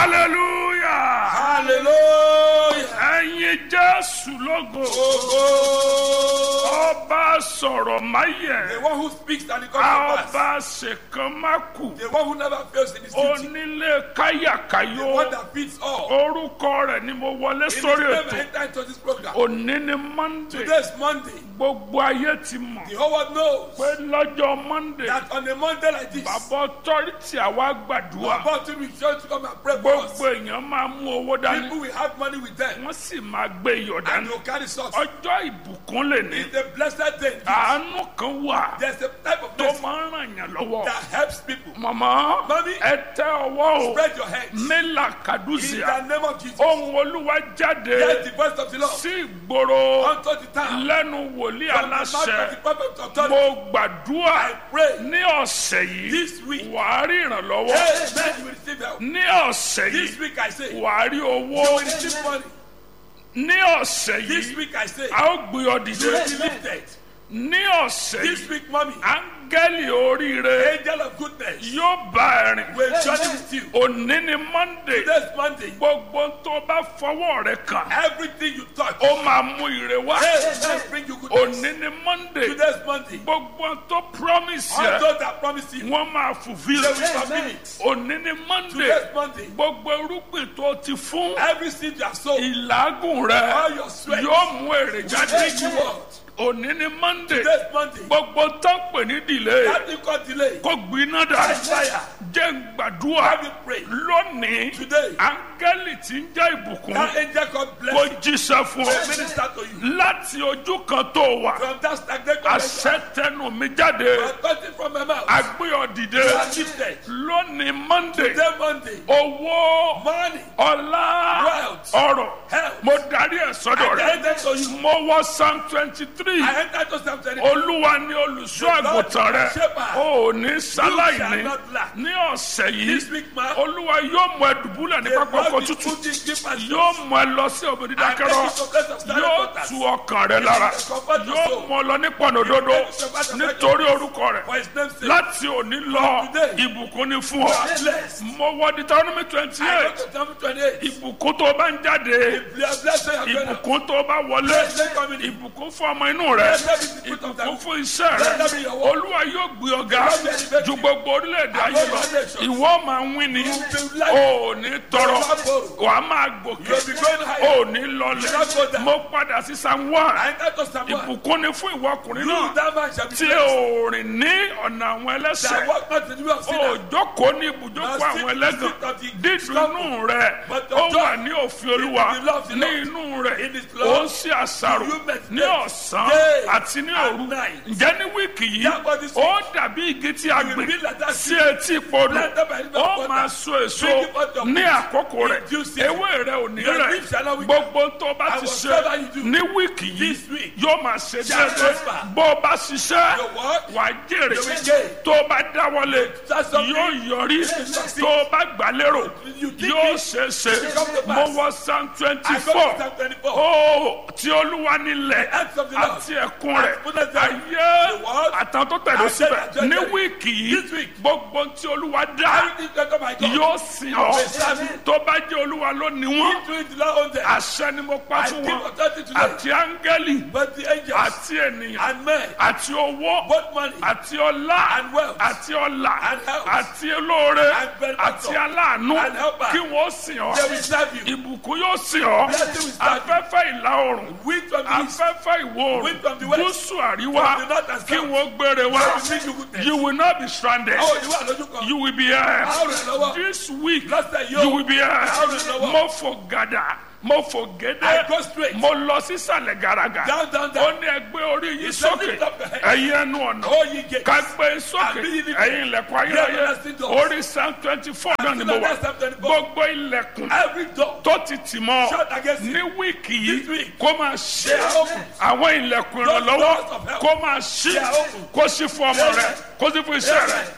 hallelujah Hallelujah. ẹ̀yin jésù lógo Oh, ọba sọ̀rọ̀ the máyẹ̀ one who speaks and it comes to pass. ọba ṣèkan má kù The one who never fails in his duty. onílé The káyàkáyò one that feeds all. orúkọ rẹ̀ ni mo wọlé In his sórí name, I ètò enter into this program. òní ni monday Today's Monday. gbogbo ayé ti mọ̀ The whole world knows pé lọ́jọ́ monday that on a Monday like this, bàbá ọtọ́rìtì àwa gbàdúrà about to be sure to come and pray for us. gbogbo èèyàn máa mú owó dání People will have money with them wọ́n sì máa gbé iyọ̀ and dání they will carry salt. ọjọ́ ìbùkún lè ní It's a blessed day. àánú kan wà There's a type of tó blessing máa ń ràn yàn lọ́wọ́ that helps people. màmá Mami, ẹ tẹ ọwọ́ o Spread your hands. mélà In kàdúzìà the name of Jesus. ohun olúwa jáde Hear the voice of the Lord. sí ìgboro Unto the town. lẹ́nu wòlíì From the mouth of the aláṣẹ prophet of authority. mo gbàdúrà I pray. ní ọ̀sẹ̀ yìí This week. wàá rí ìrànlọ́wọ́ Amen. You will receive help. ní ọ̀sẹ̀ This yìí week I say. You wàá rí owó will receive money. ní ọ̀sẹ̀ This yìí week I say. a ó gbé ọ You will dìde be lifted. ní ọ̀sẹ̀ This yìí week, mommy. áńgẹ́lì oríire Angel of goodness. yóò bá ẹ rìn Will journey with you. òní ni monday Today's Monday. gbogbo tó bá fọwọ́ rẹ kàn Everything you touch. ó máa mú ire wá Amen. Bring you goodness. òní ni monday Today's Monday. gbogbo tó promise All yẹ those that promise you. wọ́n máa fulfil They will fulfill it. òní ni monday Today's Monday. gbogbo irúgbìn tó ti fún Every seed you have sown. ìlágùn rẹ All your sweat. yóò mú èrè jáde Bring you out. òní ni monday Today's Monday. gbogbo tó ń pè ní delay That thing called delay. kó gbiná dà Fire. jẹ́ ń gbàdúrà Have you pray. lónìí Today. áńgẹ́lì tí ń jẹ́ ìbùkún That angel called kó blessing. jíṣẹ́ fún Will ọ minister to you. láti ojú kan tó wà From that stagnant connection. àṣẹ tẹnu mi jáde Authority from my mouth. agbé ọ dìde You are lifted. lónìí monday Today Monday. owó Money. ọlá Wealth. ọrọ̀ Health. mo darí ẹ̀ sọ́dọ̀ I rẹ̀ enter to you. mo wọ psalm twenty three I enter to Psalm 23. olúwa ni olùṣọ́ àgùntàn rẹ̀ o ò ní sáláìní ní ọ̀sẹ̀ This yìí week, man. olúwa yóò mú ẹ dùbúlẹ̀ ní The pápá Lord ọkọ̀ is tútù putting deep and yóò mú ẹ lọ sí òbí dídákẹ́rọ́ yóò tu ọkàn rẹ lára yóò mú ọ lọ ní pọ̀nòdodo nítorí orúkọ rẹ̀ For his name's sake. láti òní lọ ìbùkún ni fún ọ Bless. mo wọ deuteronomy twenty I go eight to Psalm 28. ìbùkún tó bá ń jáde Bless you, your brother. ìbùkún tó bá wọlé ìbùkún fún ọmọ inú rẹ ìbùkún fún iṣẹ́ rẹ olúwa yóò gbé ọ̀gá ju gbogbo orílẹ̀-èdè ayé lọ ìwọ máa ń wí ni o ò ní tọrọ wà á máa gòkè You'll be going o higher. ò ní lọlẹ̀ mo padà sí psalm one I enter to Psalm 1. ìbùkún ni fún ìwọ ọkùnrin You, náà that man shall be tí blessed. o rìn ní ọ̀nà àwọn That ẹlẹ́sẹ̀ walk not in the way of o sinners. jókòó ní ibùjókòó àwọn ẹlẹ́gàn dídùnú rẹ ó wà ní òfin olúwa ní inú rẹ ó ń ṣe àṣàrò ní ọ̀sán àti ní òru ǹjẹ́ ní wíìkì yìí ó dàbí igi tí a gbìn sí etí podò ó máa so èso ní àkókò rẹ̀ ewé rẹ̀ ò ní rẹ̀ gbogbo tó bá ti ṣe ní wíìkì yìí yóò máa ṣe déédéé bó o bá ṣiṣẹ́ wà á jèrè tó o bá dáwọ́lé yóò yọrí tó o bá gbà lérò yóò ṣe é ṣe mo wọ psalm twenty I go four to Psalm 24. ó tí olúwa nílẹ̀ àti ẹ̀kún rẹ̀ ayé àtàn tó tẹ̀lé síbẹ̀ ní wíìkì yìí gbogbo tí olúwa dá Everything that come, I go. yóò sìn ọ́ tó bá jẹ́ olúwa ló ní wọ́n Do it to their own day. àṣẹ ni mo pa I fún give wọn authority to them. àti áńgẹ́lì But the angels àti ènìyàn and men, àti owó both money àti ọlá and wealth àti ọlà and health àti olóore and benefactor àti aláàánú and helper. kí wọ́n sìn ọ́ they will serve you. ìbùkún yóò sìn ọ́ Blessing will serve you. afẹ́fẹ́ ìlà oòrùn Wind from the east, afẹ́fẹ́ ìwọ̀ Wind oòrùn from the west, gúúsù àríwá from the north and kí south. wọ́n gbére wá they will bring you goodness. you will not be stranded Àwọn òní wà lójú kan. you will be here Àwọn rẹ̀ lọ́wọ́. this week Lọ́sẹ̀ you yóò. will be here Àwọn rẹ̀ lọ́wọ́. mo fò gàdà mo fò I gédé go straight. mo lọ sísàlẹ̀ gàràgà Down, down, ó down. ní ẹgbẹ́ orí yìí said sókè lift up your head. ẹ̀yin ẹnu ọ̀nà Oh, ye gates. ká gbé sókè And be ye lifted. ẹ̀yin ilẹ̀kùn ayérayé Ye everlasting doors. orí psalm twenty four náà ni mo wà Psalm 24. gbogbo ilẹ̀kùn Every door tó ti tì mọ́ shut against ní you. wíìkì This yìí week. kó máa ṣe They are open. àwọn ilẹ̀kùn Those ìrànlọ́wọ́ doors of help. kó máa ṣí They are open. kó sí fún ọmọ rẹ kó sí fún iṣẹ́ rẹ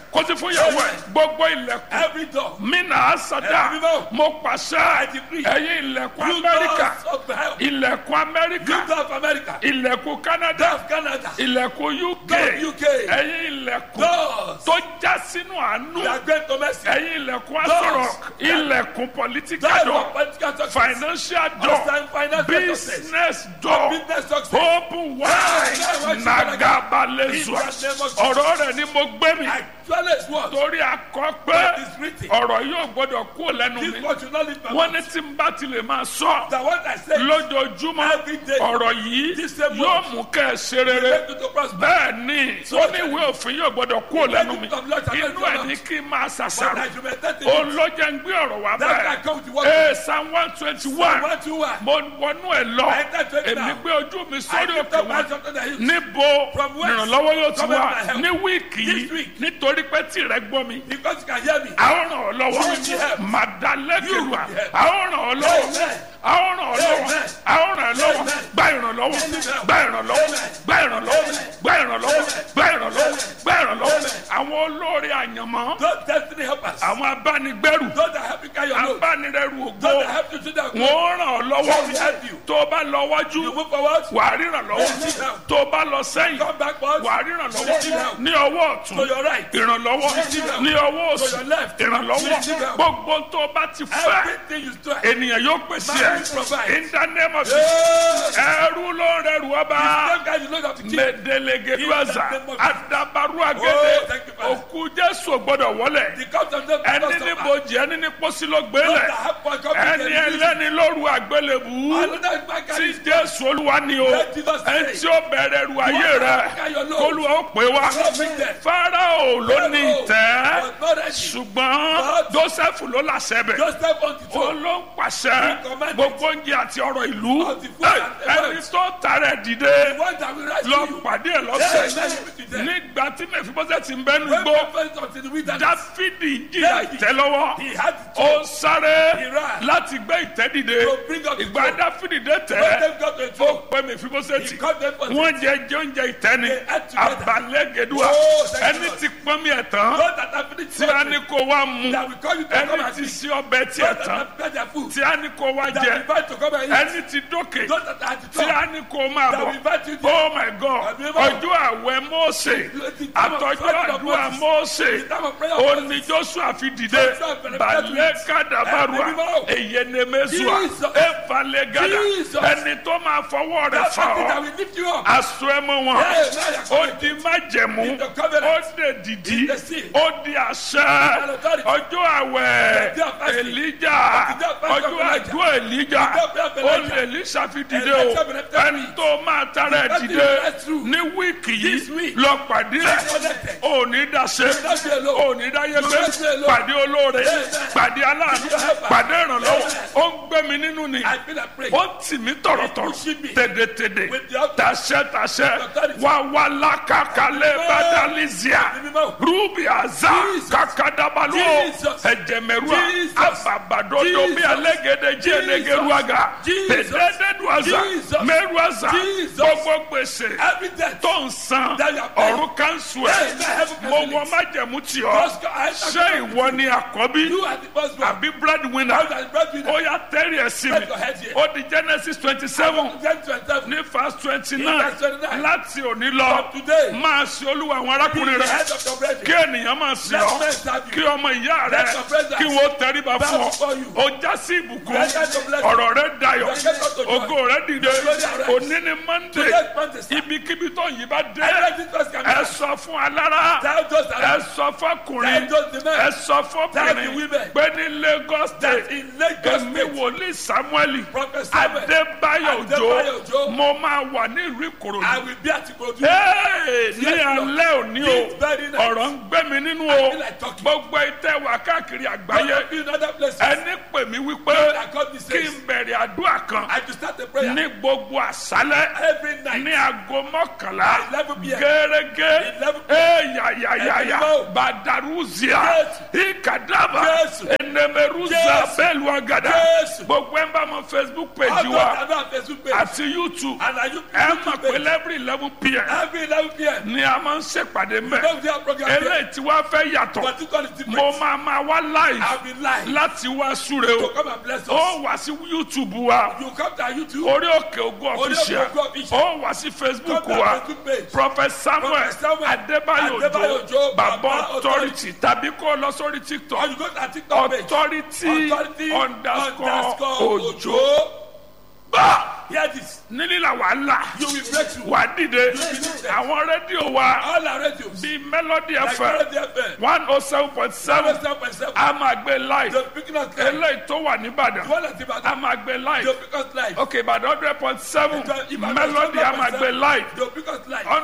kó ti fún ìyàwó ẹ̀ gbogbo ilẹ̀kùn Every door. mina asada Every door. mo pàṣẹ decree. ẹ̀yin ilẹ̀kùn You amẹ́ríkà doors of the hell. ilẹ̀kùn amẹ́ríkà You door of America. ilẹ̀kùn Door canada of Canada. ilẹ̀kùn uk Door of UK. ẹ̀yin ilẹ̀kùn Doors. tó já sínú àánú That great domestic. ẹ̀yin ilẹ̀kùn Doors. asọ̀rọ̀ ilẹ̀kùn political Doors door of political success. financial door Outside financial success. business door Business success. open wide Yeah, nagabalezua In the name of ọ̀rọ̀ rẹ̀ ni mo gbé mi Actually, it's what? torí akọ pé That is written. ọ̀rọ̀ yóò gbọ́dọ̀ kú lẹ́nu This mi word should not leave my wọ́n mouth. ní tí n bá ti lè máa sọ That what I say lójoojúmọ́ Every day. ọ̀rọ̀ yìí This same yóò word. mú kẹ́ ẹ ṣe rere make you to prosper. bẹ́ẹ̀ ni ó ní ìwé òfin yóò gbọ́dọ̀ kú lẹ́nu mi Let it come, Lord, I inú let ẹ̀ it ní kí n máa But ṣàṣàrò I should meditate in it. olójà ń gbé ọ̀rọ̀ wá That I come to bẹ́ẹ̀ work. ee psalm one twenty one One, two, one. mo wọnú ẹ̀ lọ I enter twenty èmi now. gbé ojú mi I sórí lift òkè up my wọn eyes unto the hills. níbo From whence ìrànlọ́wọ́ yóò ti cometh wá my help? ní wíìkì This yìí week. nítorí pé tìrẹ gbọ́ mi Because you can hear me. a ó ràn ọ́ lọ́wọ́ You will be helped. màdàlẹ́kẹ̀lúà You will be helped. a ó ràn ọ́ lọ́wọ́ Amen. a ó ràn ọ́ lọ́wọ́ Amen. a ó ràn ọ́ lọ́wọ́ Amen. gba ìrànlọ́wọ́ Amen. gba ìrànlọ́wọ́ Amen. gba ìrànlọ́wọ́ Amen. gba ìrànlọ́wọ́ gba ìrànlọ́wọ́ Amen. gba ìrànlọ́wọ́ Amen. àwọn olórí àyànmọ́ Those destiny helpers. àwọn abánigbẹ́rù Those that help you carry your load. abánirẹ́rù ògo Those that help you to that. wọn ó ràn ọ́ They will lọ́wọ́ help you. tó o bá lọ wájú You move forward. wà á ríran lọ́wọ́ Amen. tó o bá lọ sẹ́yìn Come backwards. wà á ríran lọ́wọ́ Amen. ní ọwọ́ ọ̀tún To your right. ìrànlọ́wọ́ Amen. ní ọwọ́ To òsì your left. ìrànlọ́wọ́ Amen. gbogbo tó o bá ti fẹ́ Everything you strive. ènìyàn yóò pèsè Man will ẹ̀ provide. in the name of Yes. ẹrú ló ń rẹrù ọba Same guy you know that to keep. mẹdẹlẹgẹdúàzà In the name of Jesus. adabaru Oh, agẹdẹ thank you, Father. òkú jésù gbọ́dọ̀ wọlé The cups of them ẹni don't ní suffer. bojì ẹni ní pósí ló Those gbélé that have for God, ẹni they will use it. ẹlẹ́ni lóru àgbélébùú Another man can tí use it. jésù olúwa ni o Let Jesus say. ẹni tí ó bẹ̀rẹ̀ ru ayé rẹ kólúwa ó pè wá God bring them. fáráò ló ní ìtẹ́ Was not ready. ṣùgbọ́n joseph ló làṣẹ bẹ̀ Joseph on the ó throne. ló ń pàṣẹ commanded. gbogbo oúnjẹ àti ọrọ̀ ìlú Of the food and the ẹni wealth. tó tààrẹ dìde The one that will rise lọ to you. pàdé ẹ Yes, lọ́sẹ̀ let him be there. nígbà tí mẹfibọ́sẹ̀ ti ń bẹ́nu When gbó God first unto the wilderness, dáfídì jìyà ìtẹ́ lọ́wọ́ he had to ó sáré He ran. láti gbé ìtẹ́ dìde to bring up the ìgbà throne. dáfídì dé When tẹ́ them got to the ó throne, pẹ́ mẹfibọ́sẹ̀ he tì called them for wọ́n jẹ jẹ oúnjẹ ìtẹ́ni They ate together. abalẹ́gẹ̀dúà Oh, thank you, ẹni Lord. tí pọ́n mi ẹ̀ tán Those that have finished tí a ní something, kó wá mu that will call you to come ẹni and tí eat. sí ọbẹ̀ Those tiẹ̀ that tán have prepared their food, tí a ní kó wá that jẹ will invite to come and eat. ẹni tí dókè Those that are at the tí top, a ní kó máa that will bọ̀ invite you to oh my god Àbí báwo? ọjọ́ àwẹ̀ mọ́ọ̀sẹ̀ àtọ́jú àdúrà mọ́ọ̀sẹ̀ the time of prayer. òní joshua fi dìde Joshua bẹ̀rẹ̀ balẹ̀ pẹ̀lú kadabarua Ẹ̀mí mímọ́. eyenemezua Jesus. efale gada Jesus. ẹni tó máa fọwọ́ rẹ̀ That's fà something that ọ́ will lift you up. aṣọ ẹmọ wọn Yes, now you're ó coming. di májẹ̀mú In the covenant. ó dè dìdí In the sea. ó di àṣẹ And authority. ọjọ́ àwẹ̀ The day of fasting. èlíjà The day of fasting ọjọ́ of Elijah. àdúrà èlíjà The day of ó Elijah. lè lísà fi dìde Elijah o will have ẹni tó máa tara ẹ̀ The dìde fasting is true. ní wíìkì This yìí week. lọ pàdé ẹ̀ connected. ò ní dáṣe not be alone. ò ní dáyé gbé not be alone. pàdé olóore Amen. pàdé aláàánú Your helper. pàdé ìrànlọ́wọ́ Amen. ó ń gbé mi nínú ni I feel like praying. ó tì mí tọ̀rọ̀tọ̀rọ̀ pushing me. tèdètèdè With the authority. tàṣẹ tàṣẹ authority. wà wà lákàkálẹ̀ Amen. bàdàlísíà Ẹ̀mí mímọ́. rúbì àzá Jesus. kàkàdàbàlú Jesus. ẹ̀jẹ̀mẹ̀rúà Jesus. àbàbàdodo bí Jesus. alẹ́gẹ̀dẹ̀ jí ẹlẹ́gẹ̀rúàgà Jesus. pèdèdèdùàzà Jesus. mẹ́rùàzà Jesus. gbogbo gbèsè Every death. tó ń san That you are paying. ọ̀run kanṣu Hey, ẹ̀ may heaven mo cancel wọ it. májẹ̀mú tì ọ́ Just go- I- ṣé ìwọ ni àkọ́bí You are the first one. àbí breadwinner You are the breadwinner. ó yá tẹ́rì ẹ̀ sí mi Let your head here. ó di genesis twenty seven Then to yourself, ní verse twenty In nine verse 29. láti òní lọ From today. máa ṣe olúwa àwọn be arákùnrin the rẹ head of your brethren. kí ènìyàn máa sìn Let ọ́ men serve you. kí ọmọ ìyá rẹ Let your brothers kí wọ́n tẹríba bow fún ọ before you. ó já sí ìbùkún Let your blessing. ọ̀rọ̀ rẹ dayọ̀ Let your blessing. ògo rẹ dìde glory arise. òní ni monday Today's Monday, sir. ibikíbi tó yìí bá dé Every business can be ẹ done. sọ fún alára Tell those ẹ around. sọ fọkùnrin Tell those the men. ẹ sọ Tell the fọkùnrin women. pé ní lagos state That in Lagos èmi State, wòlíì samuel Prophet Samuel, adébáyọ̀ Adébáyọ̀ òjò Òjó, mo máa wà ní ìlú I ìkòròdú will be at Ikorodu. Hey, ní Yes, Lord. alẹ́ òní This o very night. ọ̀rọ̀ ń gbé mi nínú I o feel like talking. gbogbo ìtẹ́ wà káàkiri I àgbáyé will be in other places. ẹni pè mí wípé That God be kí says. n bẹ̀rẹ̀ àdúrà kan I to start a prayer ní gbogbo àṣálẹ́ every night. ní aago mọ́kànlá 11 p.m. gẹ́gẹ́ 11 ẹ̀yàyàyàyà Ẹ̀mí mọ́. badaruzia Yes. kadaba Jésù. enemeruza Jésù. bẹ́ẹ̀lù agada Jésù. gbogbo ẹ̀ ń bá mọ facebook page All wa those that are Facebook page. àti youtube And are you ẹ YouTube mọ̀ pé page? every eleven pm Every 11 p.m. ni a máa ń ṣèpàdé mẹ́ Don't do our program here. eléyìí tí wàá fẹ́ yàtọ̀ But it is different. mo máa máa wá live I'll be live. láti wá súre To o come and bless us. ó wá sí youtube wa You come to our YouTube. orí òkè ògùn Orí Òkè official Ògo Official. ó wá sí facebook Come to our wa Facebook page. prophet samuel Prophet Samuel adébáyò Adébáyò òjò Òjó, bàbá Baba authority tàbí kó lọ sórí Or tiktok you go to our TikTok page. authority Authority underscore òjò bá Hear this. nílìlà wàhálà You will break through. wà dìde àwọn rédíò wa All our radios. bíi melody Like fm Melody FM. one oh seven point seven 7.7. a máa gbé live They'll pick us live. eléyìí tó wà nìbàdàn The one that's a Ibadan. máa gbé live They'll pick us live. ok ìbàdàn hundred point seven Ibadan melody a máa gbé live They'll pick us live.